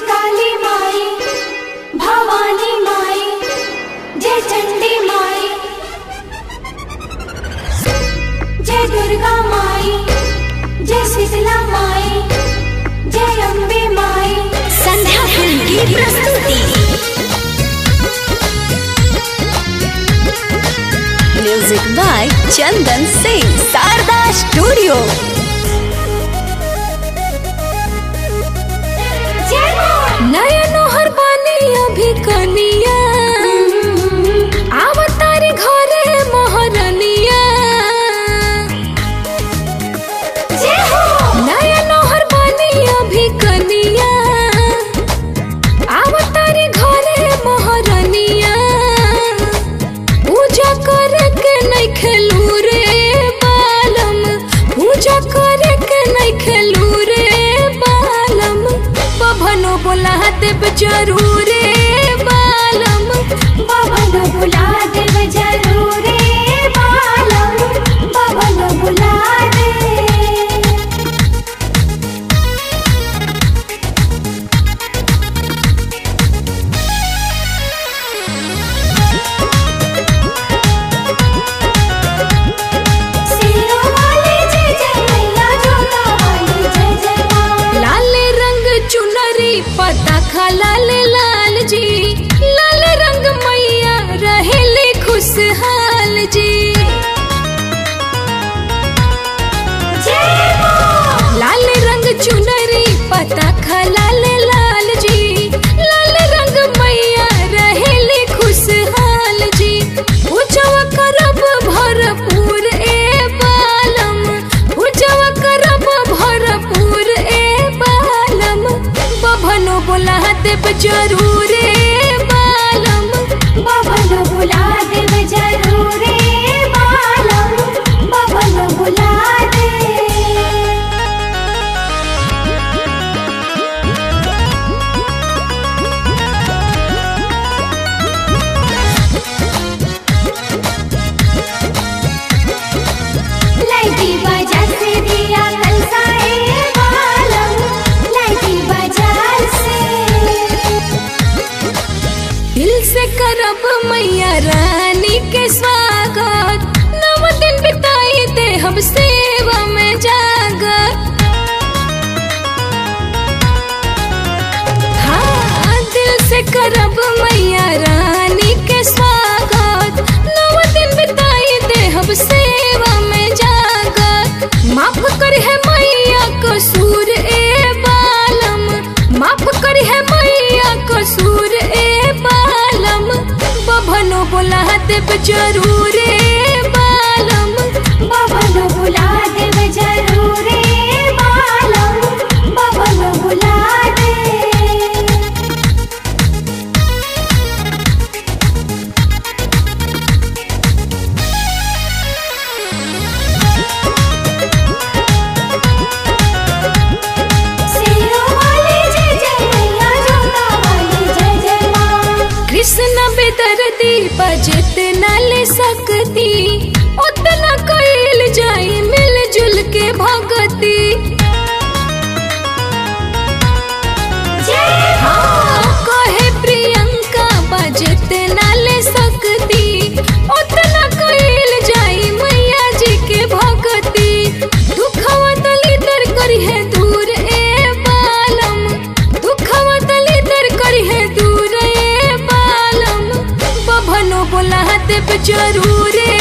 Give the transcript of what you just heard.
काली माई भवानी माई जय चंडी माई जय दुर्गा माई जय शीतला माई जय अम्बे माई संध्या फिल्म की प्रस्तुति music by Chandan Singh Sharda studio जय मां नयनो हर पानी अभी कनिया आवतारी घरे मोहरनिया जय हो नयनो हर पानी अभी कनिया आवतारी घरे मोहरनिया पूजा करे के नहीं खेलू रे बालम पूजा करे के नहीं खेलू रे बालम बभनो बोला देव जरूर रे बालम बाबा न बुला देव जरूर रे बालम बाबा न बुला दे सिरों वाली जय जय मैया जोता वाली जय जय मां लाल रंग चुनरी पता खा लाल लाल जी लाल रंग मैया रहेले खुशहाल जी जय मां लाल रंग चुनरी पता खा लाल लाल जी लाल रंग मैया रहेले खुशहाल जी पूजवा करब भरपूर ए बालम पूजवा करब भरपूर ए बालम बभनो बोला देव जरूर ए बालम बाबा न बुला देव जरूर रे बालम बाबा न बुला दे लाइटी बाजार से दिया कलसाए बालम लाइटी बाजार से दिल से करब मैया रानी के स्वागत नव दिन बिताई दे हम सेवा में जागत हाँ दिल से करब मैया रानी के स्वागत नव दिन बिताई दे हम सेवा में जागत माफ कर है मैया कसूर ए बालम माफ कर है मैया कसूर ए बालम बभनो बोला देव जरूर ए बालम बाबा न बुला देव जरूर रे बालम बाबा न बुला दे सिरों वाली जय जय मैया जोता वाली जय जय मां कृष्ण बेदर्दी बजत न ले सकती उतना कैल जाई मिलजुल के भगती जय हाँ कहे प्रियंका बजत न ले सकती उतना कैल जाई मैया जी के भगती दुखवा तली दर करी है दूर ए बालम दुखवा तली दर करी है दूर ए बालम बभनो बोला देव जरूर ए